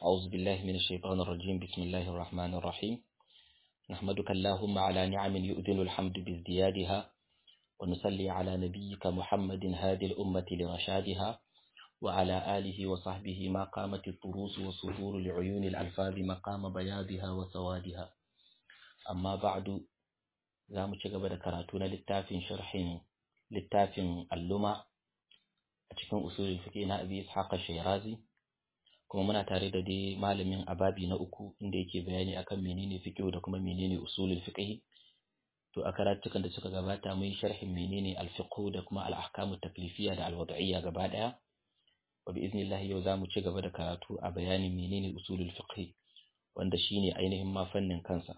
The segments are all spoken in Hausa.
أعوذ بالله من الشيطان الرجيم بسم الله الرحمن الرحيم نحمدك اللهم على نعم يؤذن الحمد بازديادها ونصلي على نبيك محمد هادي الأمة لرشادها وعلى آله وصحبه ما قامت الطروس وصدور لعيون الألفاظ مقام بياضها وسوادها أما بعد za mu ci gaba da karatu na littafin sharhin littafin alluma a cikin usulul fiqh na Abi Ishaq Shirazi kuma muna tare da dai malamin ababi na uku inda yake bayani akan menene fiqh da kuma menene usulul fiqh to a karatukan da suka gabata mun sharhin menene al-fiqh da kuma al-ahkamu taklifiyya da al-wad'iyya gaba daya wa bi iznillah yau zamu ci gaba da karatu a bayanin menene usulul fiqh wanda shine ainihin ma fannin kansa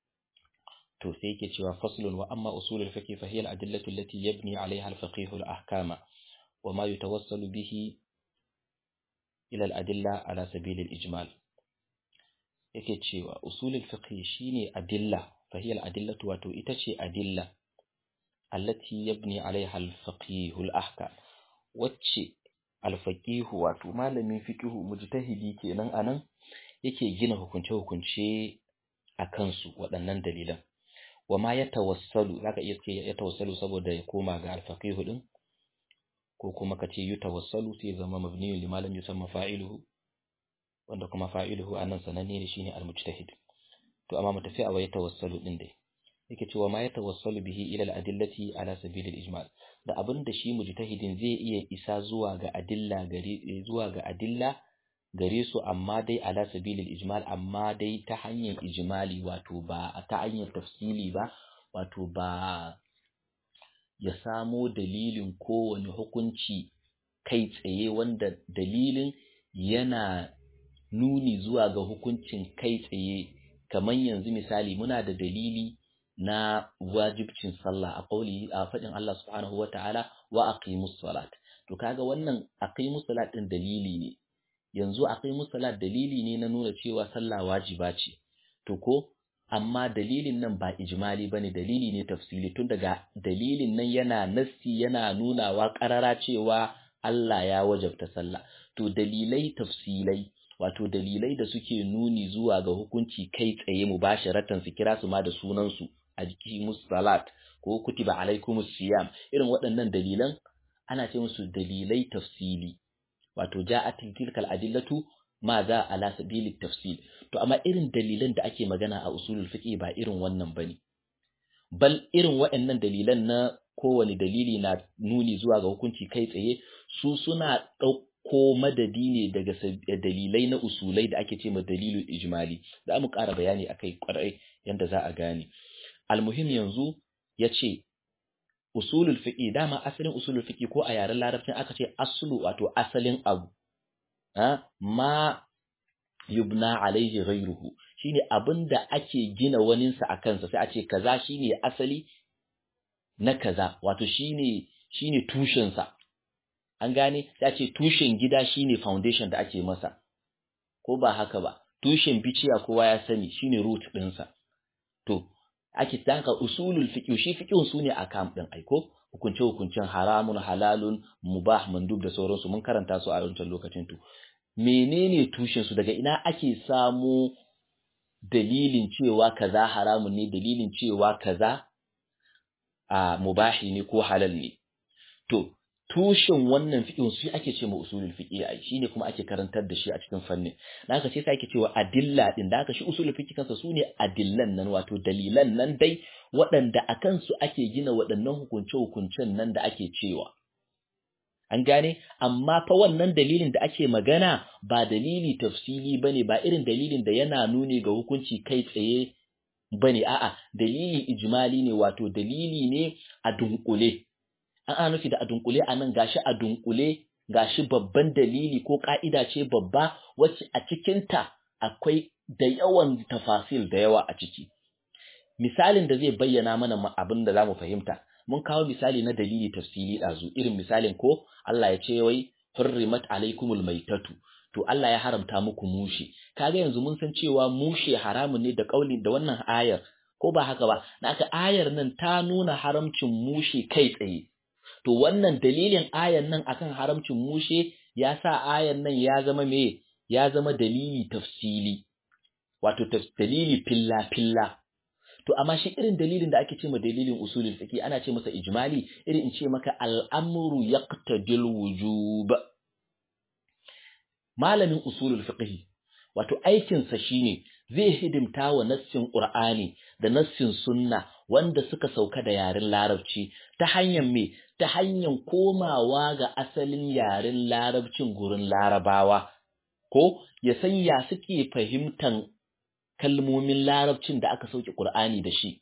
to sai yake cewa faslun wa amma usulul fiqh fa hiya al-adillatu allati yabni 'alayha al-faqih al-ahkama wa ma yatawassalu bihi ila al-adilla ala sabil al-ijmal yake cewa usulul fiqh shine adilla fa hiya al-adillatu wato ita ce adilla allati yabni 'alayha al-faqih al-ahkam wacce al-faqih wato malamin fiqh mujtahidi kenan anan yake gina hukunce-hukunce a kansu waɗannan dalilan wa ma ya tawassalu zaka iya ce ya tawassalu saboda ya koma ga alfaqihu din ko kuma ka ce yutawassalu sai zama mabni li malam yusamma fa'iluhu wanda kuma fa'iluhu anan sananne ne shine almujtahid to amma mu tafi a wa ya tawassalu din dai yake cewa ma ya tawassalu bihi ila al-adillati ala sabil al-ijmal da abin da shi mujtahidin zai iya isa zuwa ga adilla gari zuwa ga adilla gare su amma dai ala sabilil ijmal amma dai ta hanyar ijmali wato ba ta hanyar tafsili ba wato ba ya samo dalilin kowane hukunci kai tsaye wanda dalilin yana nuni zuwa ga hukuncin kai tsaye kamar yanzu misali muna da dalili na wajibcin sallah a kauli a faɗin Allah subhanahu wata'ala wa aqimus salat to kaga wannan aqimus salat din dalili ne yanzu akwai musalat dalili ne na nuna cewa sallah wajiba ce to ko amma dalilin nan ba ijmali bane dalili ne tafsili tun daga dalilin nan yana nassi yana nunawa karara cewa Allah ya wajabta sallah to dalilai tafsilai wato dalilai da suke nuni zuwa ga hukunci kai tsaye mubasharatan su kira su ma da sunan su a jiki musalat ko kutiba alaikumus siyam irin waɗannan dalilan ana ce musu dalilai tafsili wato ja'at tilkal adillatu ma za ala sabili tafsil to amma irin dalilan da ake magana a usulul fiqh ba irin wannan bane bal irin waɗannan dalilan na kowane dalili na nuni zuwa ga hukunci kai tsaye su suna ɗauko madadi ne daga dalilai na usulai da ake ce ma dalilul ijmali za mu ƙara bayani akai ƙwarai yanda za a gane almuhim yanzu ya ce usulul fiqi dama asalin usulul fiqi ko a yaren larabcin aka ce aslu wato asalin abu ha ma yubna alaihi ghayruhu shine abinda ake gina waninsa a kansa sai a ce kaza shine asali na kaza wato shine shine tushen sa an gane sai a ce tushen gida shine foundation da ake masa ko ba haka ba tushen biciya kowa ya sani shine root ɗinsa to ake tanka usulul fiqh shi fiqhun sune akam din aiko hukunce hukuncen haramun halalun mubah mandub da sauransu mun karanta su a wancan lokacin to menene tushen su daga ina ake samu dalilin cewa kaza haramun ne dalilin cewa kaza a mubahi ne ko halal ne to tushen wannan fiqhin su ake ce ma usulul fiqh ai shine kuma ake karantar da shi a cikin fannin dan haka sai sai ake cewa adilla din da haka shi usulul fiqh kansa sune adillan nan wato dalilan nan dai waɗanda akan su ake gina waɗannan hukunce hukuncen nan da ake cewa an gane amma fa wannan dalilin da ake magana ba dalili tafsili bane ba irin dalilin da yana nuni ga hukunci kai tsaye bane a'a dalili ijmali ne wato dalili ne a dunkule an ana nufi da a dunkule a nan gashi a dunkule gashi babban dalili ko ka'ida ce babba wacce a cikinta akwai da yawan tafasil da yawa a ciki misalin da zai bayyana mana abin da zamu fahimta mun kawo misali na dalili tafsili ɗazu irin misalin ko Allah ya ce wai hurrimat alaikumul maitatu to Allah ya haramta muku mushe kaga yanzu mun san cewa mushe haramun ne da kauli da wannan ayar ko ba haka ba naka ayar nan ta nuna haramcin mushe kai tsaye to wannan dalilin ayan nan akan haramcin mushe ya sa ayan nan ya zama me ya zama dalili tafsili wato dalili filla filla to amma shi irin dalilin da ake ce ma dalilin usulul fiqh ana ce masa ijmali irin in ce maka al'amru yaqtadil wujub malamin usulul fiqh wato aikinsa shine zai hidimta wa nassin Qur'ani da nassin sunna wanda suka sauka da yaren larabci ta hanyar me ta hanyar komawa ga asalin yaren larabcin gurin larabawa ko ya san ya suke fahimtan kalmomin larabcin da aka sauke Qur'ani da shi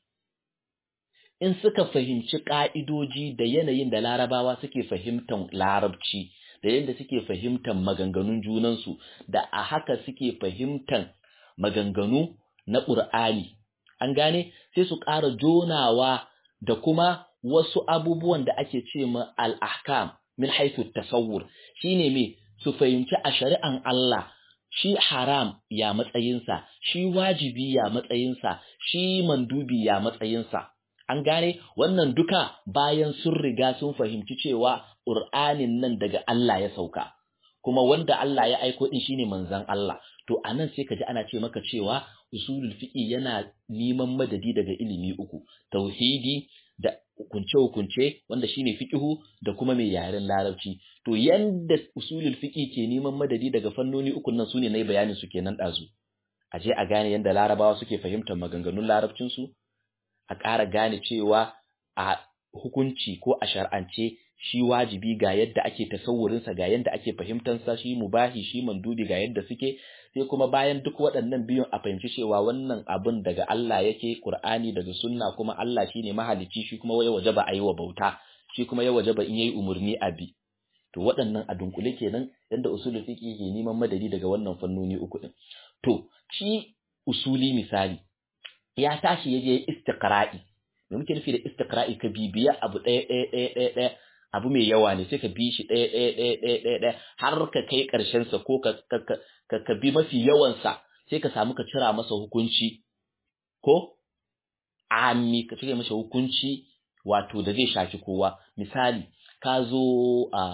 in suka fahimci ka'idoji da yanayin da larabawa suke fahimtan larabci da yadda suke fahimtan maganganun junansu da a haka suke fahimtan maganganu na ƙur'ani an gane sai su ƙara jonawa da kuma wasu abubuwan da ake ce ma al-ahkam min haythu tasawwur shine me su fahimci a shari'an Allah shi haram ya matsayinsa shi wajibi ya matsayinsa shi mandubi ya matsayinsa an gane wannan duka bayan sun riga sun fahimci cewa ƙur'anin nan daga Allah ya sauka kuma wanda Allah ya aiko din shine manzon Allah to anan sai ka ji ana ce maka cewa usulul fiqi yana neman madadi daga ilimi uku tauhidi da hukunce hukunce wanda shine fiqihu da kuma mai yaren larabci to yanda usulul fiqi ke neman madadi daga fannoni uku nan sune nayi bayanin su kenan dazu a je a gane yanda larabawa suke fahimtar maganganun larabcin su a ƙara gane cewa a hukunci ko a shar'ance shi wajibi ga yadda ake tasawurinsa ga yadda ake fahimtansa shi mubahi shi mandubi ga yadda suke sai kuma bayan duk waɗannan biyun a fahimci cewa wannan abin daga Allah yake Qur'ani daga sunna kuma Allah shine mahalicci shi kuma ya wajaba a yi wa bauta shi kuma ya wajaba in yayi umurni a bi to waɗannan a dunkule kenan yadda usulul fiqh ke neman madadi daga wannan fannoni uku din to shi usuli misali ya tashi yaje istiqra'i me muke nufi da istiqra'i ka bibiya abu ɗaya ɗaya ɗaya ɗaya ɗaya abu mai yawa ne sai ka bi shi ɗaya ɗaya ɗaya ɗaya ɗaya ɗaya har ka kai ƙarshen sa ko ka ka ka bi mafi yawan sa sai ka samu ka cira masa hukunci ko ami ka cire masa hukunci wato da zai shafi kowa misali ka zo a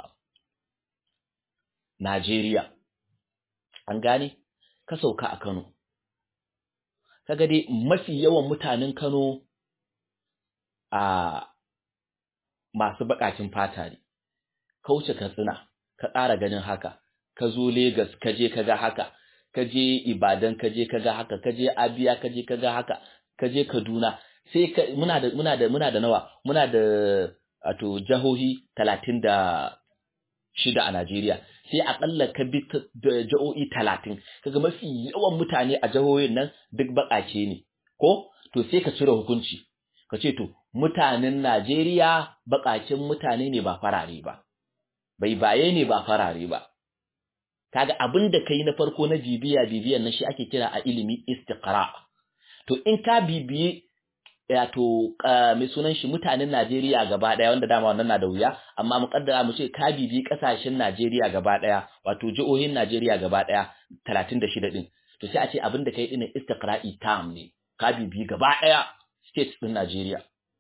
Najeriya an gane ka sauka a Kano kaga dai mafi yawan mutanen Kano a masu baƙaƙin fata ne kauce katsina ka ƙara ganin haka ka zo Legas ka je ka ga haka ka je Ibadan ka je ka ga haka ka je Abia ka je ka ga haka ka je Kaduna sai ka muna da muna da muna da nawa muna da wato jahohi 36 a Najeriya sai akalla ka bi jihohi 30 kaga mafi yawan mutane a jihohin nan duk baƙaƙe ne ko to sai ka cire hukunci ka ce to mutanen Najeriya baƙaƙen mutane ne ba farare ba bai baye ne ba farare ba kaga abin da kai na farko na bibiya bibiyan nan shi ake kira a ilimi istiqra to in ka bibiye wato mai sunan shi mutanen Najeriya gaba daya wanda dama wannan na da wuya amma mu kaddara mu ce ka bibiyi kasashen Najeriya gaba daya wato jihohin Najeriya gaba daya 36 din to sai a ce abin da kai din istiqra'i tam ne ka bibiyi gaba daya states din Najeriya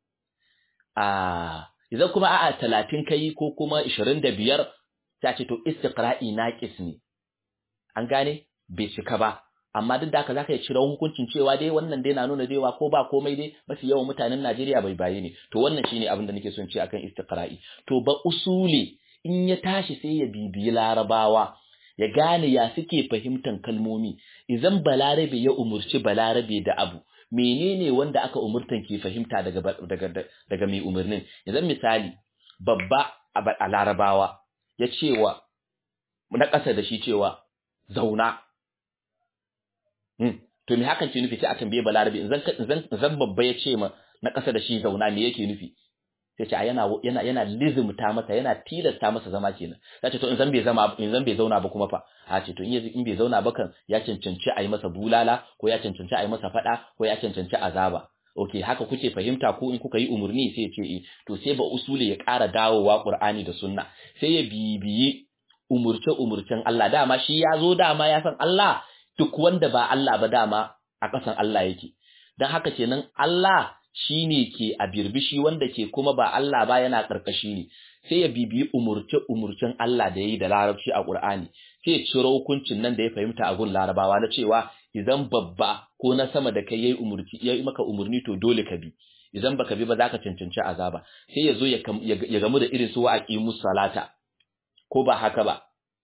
ah idan kuma a'a 30 kai ko kuma 25 sai a ce to istiqra'i naqis ne an gane bai cika ba amma duk da haka zaka iya cire hukuncin cewa dai wannan dai na nuna cewa ko ba komai dai mafi yawan mutanen Najeriya bai baye ne to wannan shine abin da nake son ce akan istiqra'i to ba usuli in ya tashi sai ya bibiyi larabawa ya gane ya suke fahimtan kalmomi idan balarabe ya umurci balarabe da abu menene wanda aka umurtan ke fahimta daga daga daga mai umarnin idan misali babba a larabawa ya cewa na ƙasa da shi cewa zauna to me hakan ke nufi sai a tambaye balarabe zan zan babba ya ce ma na ƙasa da shi zauna me yake nufi sai ce yana yana yana lizumta masa yana tilasta masa zama kenan sai ce to in zan bai zama in zan bai zauna ba kuma fa a ce to in in bai zauna ba kan ya cancanci a yi masa bulala ko ya cancanci a yi masa fada ko ya cancanci azaba okay haka kuke fahimta ko in kuka yi umurni sai ya ce eh to sai ba usuli ya ƙara dawowa Qur'ani da Sunna sai ya bibiyi umurce umurcen Allah dama shi ya zo dama ya san Allah duk wanda ba Allah ba dama a ƙasan Allah yake don haka kenan Allah shine ke a birbishi wanda ke kuma ba Allah ba yana karkashi ne sai ya bibiyi umurce umurcin Allah da yayi da larabci a Qur'ani sai ya ciro hukuncin nan da ya fahimta a gun larabawa na cewa idan babba ko na sama da kai yayi umurci yayi maka umurni to dole ka bi idan baka bi ba zaka cancanci azaba sai ya zo ya gamu da irin su wa aqimus salata ko ba haka ba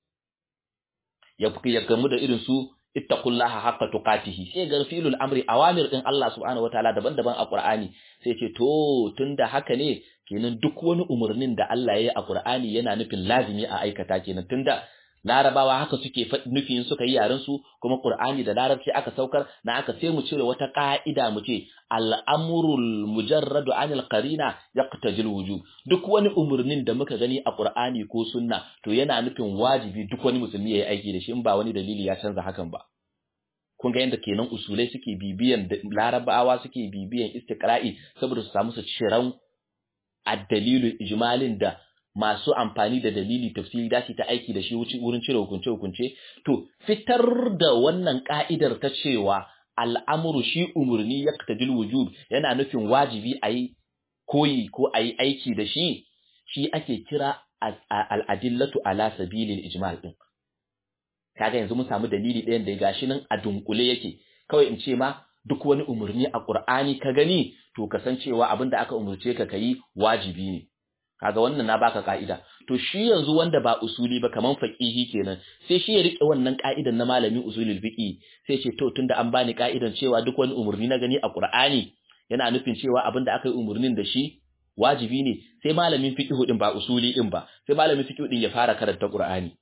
ya ya gamu da irin su ittaqullaha haqqa tuqatihi sai ga filul amri awamir din Allah subhanahu wataala daban-daban a Qur'ani sai ce to tunda haka ne kenan duk wani umurnin da Allah ya yi a Qur'ani yana nufin lazimi a aikata kenan tunda larabawa haka suke nufin suka yi yaren su kuma Qur'ani da larabci aka saukar na aka sai mu cire wata ka'ida mu ce al'amrul mujarradu anil qarina yaqtajil wujub duk wani umurnin da muka gani a Qur'ani ko sunna to yana nufin wajibi duk wani musulmi yayi aiki da shi in ba wani dalili ya canza hakan ba kun ga yadda kenan usulai suke bibiyan larabawa suke bibiyan istiqra'i saboda su samu su ciran ad-dalilu ijmalin da masu amfani da dalili tafsiri da ta aiki da shi wurin cire hukunce-hukunce to fitar da wannan ka'idar ta cewa al'amuru shi umurni ya wujub yana nufin wajibi a yi koyi ko a yi aiki da shi shi ake kira al'adillatu ala sabilil ijmal ɗin kaga yanzu mun samu dalili ɗayan da gashi nan a dunkule yake kawai in ce ma duk wani umurni a Qur'ani ka gani to kasancewa abin da aka umurce ka kayi wajibi ne kaga wannan na baka ka'ida to shi yanzu wanda ba usuli ba kaman faqihi kenan sai shi ya rike wannan ka'idan na malamin usulul fiqi sai ce to tunda an bani ka'idan cewa duk wani umurni na gani a Qur'ani yana nufin cewa abin da aka yi umurnin da shi wajibi ne sai malamin fiqhu din ba usuli din ba sai malamin fiqhu din ya fara karanta Qur'ani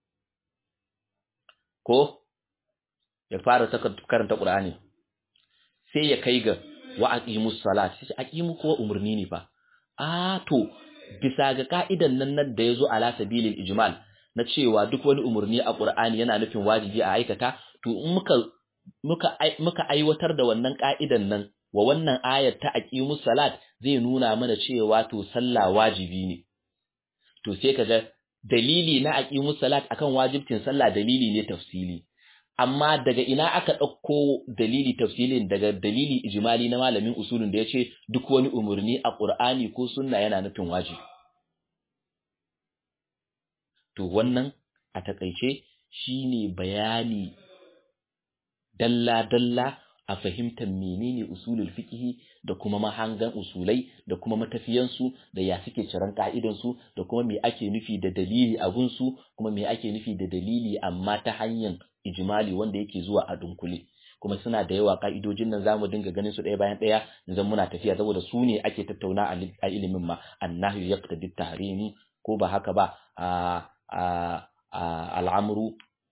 ko ya fara karanta Qur'ani sai ya kai ga wa aqimus salat sai aqimu ko umurni ne fa a to bisa ga ka'idan nan nan da yazo ala sabilil ijmal na cewa duk wani umurni a Qur'ani yana nufin wajibi a aikata to in muka muka muka aiwatar da wannan ka'idan nan wa wannan ayar ta aqimus salat zai nuna mana cewa to sallah wajibi ne to sai kaga dalili na aqimus salat akan wajibcin sallah dalili ne tafsili amma daga ina aka ɗauko dalili tafsilin daga dalili ijimali na malamin usulun da ya ce duk wani umarni a ƙur'ani ko sunna yana nufin wajibi to wannan a takaice shine bayani dalla-dalla a fahimtar menene usulul fiqhi da kuma mahangan usulai da kuma matafiyansu da ya suke ciran ka'idansu da kuma me ake nufi da dalili a gunsu kuma me ake nufi da dalili amma ta hanyar ijimali wanda yake zuwa a dunkule kuma suna da yawa ka'idojin nan zamu dinga ganin su ɗaya bayan ɗaya idan muna tafiya saboda su ne ake tattauna a ilimin ma annahu yaqtadi tahrimi ko ba haka ba al'amru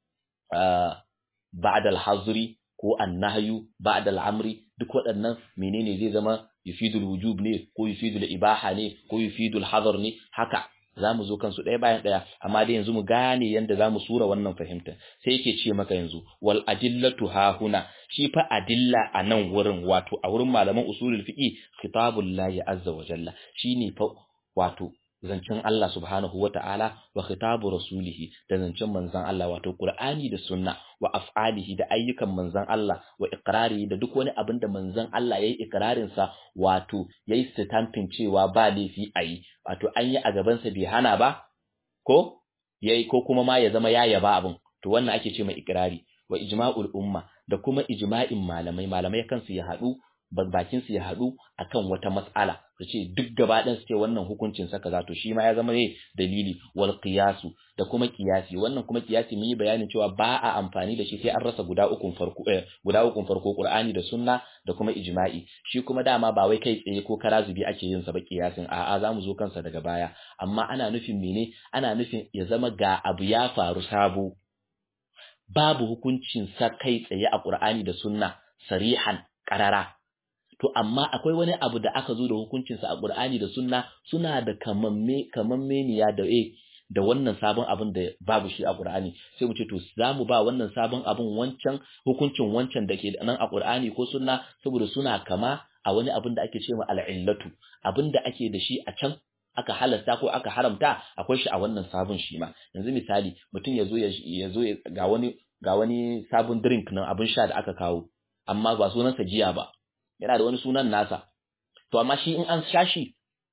ba'da al-hazri ko annahyu ba'da al-amri duk waɗannan menene zai zama yufidul wujub ne ko yufidul ibaha ne ko yufidul hadar ne haka zamu zo kansu ɗaya bayan ɗaya amma dai yanzu mu gane yanda zamu sura wannan fahimta sai yake ce maka yanzu wal adillatu ha huna shi fa adilla a nan wurin wato a wurin malaman usulul fiqi khitabul lahi azza wa jalla shine fa wato zancen Allah subhanahu wa ta'ala wa khitabu rasulihi da zancen manzan Allah wato Qur'ani da sunna wa af'alihi da ayyukan manzan Allah wa iqrari da duk wani abin da manzan Allah yayi iqrarin sa wato yayi stamping cewa ba laifi ayi wato an yi a gaban sa bai hana ba ko yayi ko kuma ma ya zama ya yaba abin to wannan ake ce mai iqrari wa ijma'ul umma da kuma ijma'in malamai malamai kansu ya haɗu bakin su ya haɗu akan wata mas'ala su ce duk gaba ɗin su ce wannan hukuncin saka zato shi ma ya zama ne dalili wal qiyasu da kuma qiyasi wannan kuma qiyasi mun yi bayanin cewa ba a amfani da shi sai an rasa guda ukun farko eh, guda ukun farko Qur'ani da Sunna da kuma ijma'i shi kuma dama ba wai kai tsaye ko karazubi ake yin sa ba qiyasin a'a zamu zo kansa daga baya amma ana nufin mene ana nufin ya zama ga abu ya faru sabo babu hukuncin sa kai tsaye a Qur'ani da Sunna sarihan qarara to amma akwai wani abu da aka zo da hukuncinsa a Qur'ani da Sunna suna da kamamme kamammeniya da eh da wannan sabon abin da babu shi a Qur'ani sai mu ce to zamu ba wannan sabon abin wancan hukuncin wancan da ke nan a Qur'ani ko Sunna saboda suna kama a wani abin da ake cewa al'illatu abin da ake da shi a can aka halasta ko aka haramta akwai shi a wannan sabon shi ma yanzu misali mutum ya zo ya zo ga wani ga wani sabon drink nan abin sha da aka kawo amma ba sunansa giya ba yana da wani sunan nasa to amma shi in an sha shi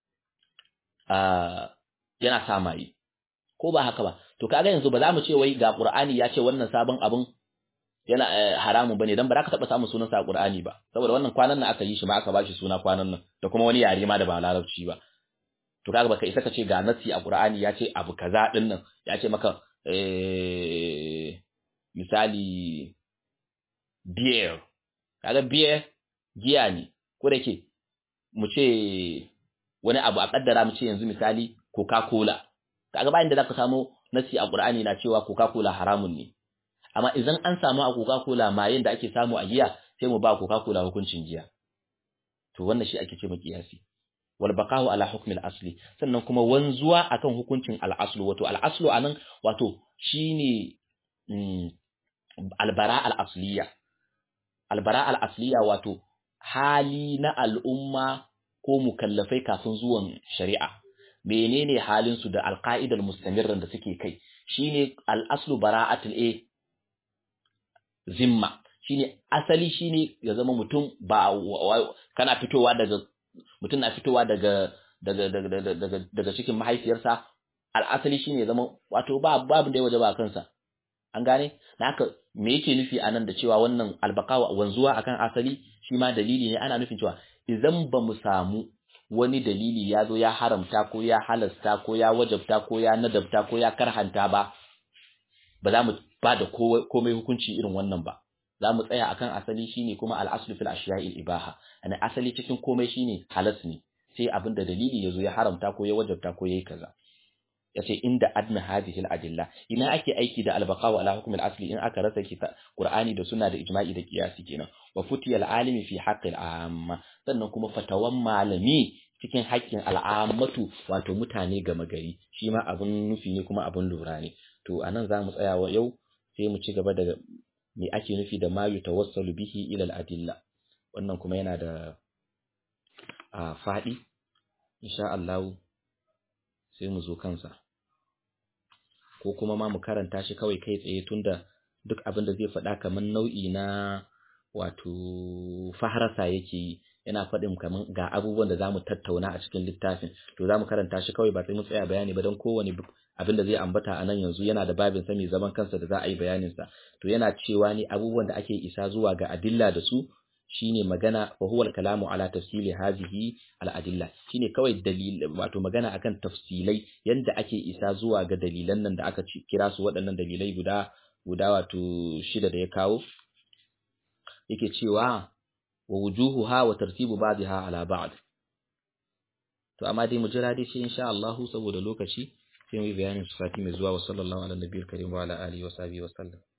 yana sa maye ko ba haka ba to kaga yanzu ba za mu ce wai ga Qur'ani ya ce wannan sabon abin yana haramun bane dan ba za ka taba samun sunan sa a Qur'ani ba saboda wannan kwanan nan aka yi shi ma aka bashi suna kwanan nan da kuma wani yare ma da ba larabci ba to kaga baka isa ka ce ga nasi a Qur'ani ya ce abu kaza din nan ya ce maka eh misali beer kaga beer giya ne ko da ke mu ce wani abu a kaddara mu ce yanzu misali Coca-Cola kaga bayan da zaka samu nasi a Qur'ani na cewa Coca-Cola haramun ne amma idan an samu a Coca-Cola mayin da ake samu a giya sai mu ba Coca-Cola hukuncin giya to wannan shi ake ce mu kiyasi wal baqa'u ala hukm al asli sannan kuma wanzuwa akan hukuncin al aslu wato al aslu anan wato shine al bara al asliya al bara al asliya wato hali na al'umma ko mukallafai kafin zuwan shari'a menene halin su da alqaidal mustamirran da suke kai shine al aslu bara'atul a zimma shine asali shine ya zama mutum ba kana fitowa daga mutum na fitowa daga daga daga daga daga cikin mahaifiyarsa al'asali shine ya zama wato ba babu da waje ba kansa an gane na haka me yake nufi anan da cewa wannan albaqawa wanzuwa akan asali shi ma dalili ne ana nufin cewa idan ba mu samu wani dalili ya zo ya haramta ko ya halasta ko ya wajabta ko ya nadabta ko ya karhanta ba ba za mu ba da komai hukunci irin wannan ba za mu tsaya akan asali shine kuma al-aslu fil ashiya'il ibaha ana asali cikin komai shine halas ne sai abin da dalili yazo ya haramta ko ya wajabta ko yayi kaza yace inda adna hadhihi al-adilla ina ake aiki da al-baqa wa ala hukm al-asli in aka rasa kita qur'ani da sunna da ijma'i da qiyasi kenan wa futiya al-alimi fi haqqi al-amma sannan kuma fatawan malami cikin haƙƙin al'ammatu wato mutane gama gari shi ma abun nufi ne kuma abun lura ne to anan za mu tsaya wa yau sai mu ci gaba da me ake nufi da ma yutawassalu bihi ila al-adilla wannan kuma yana da a fadi insha Allah sai mu zo kansa ko kuma ma mu karanta shi kawai kai tsaye tunda duk abin da zai faɗa kamar nau'i na wato faharasa yake yi yana faɗin kamar ga abubuwan da zamu tattauna a cikin littafin to zamu karanta shi kawai ba sai mu tsaya bayani ba don kowane abin da zai ambata a nan yanzu yana da babin sa mai zaman kansa da za a yi bayanin sa to yana cewa ne abubuwan da ake isa zuwa ga adilla da su shine magana wa huwa al-kalamu ala tafsili hadhihi al-adilla shine kawai dalil wato magana akan tafsilai yanda ake isa zuwa ga dalilan nan da aka kira su waɗannan dalilai guda guda wato shida da ya kawo yake cewa wa wujuhuha wa tartibu ba'daha ala ba'd to amma dai mu jira dai shi insha Allah saboda lokaci sai mu yi bayanin su sati mai zuwa wa sallallahu ala nabiyil karim wa ala alihi wa sahbihi wa sallam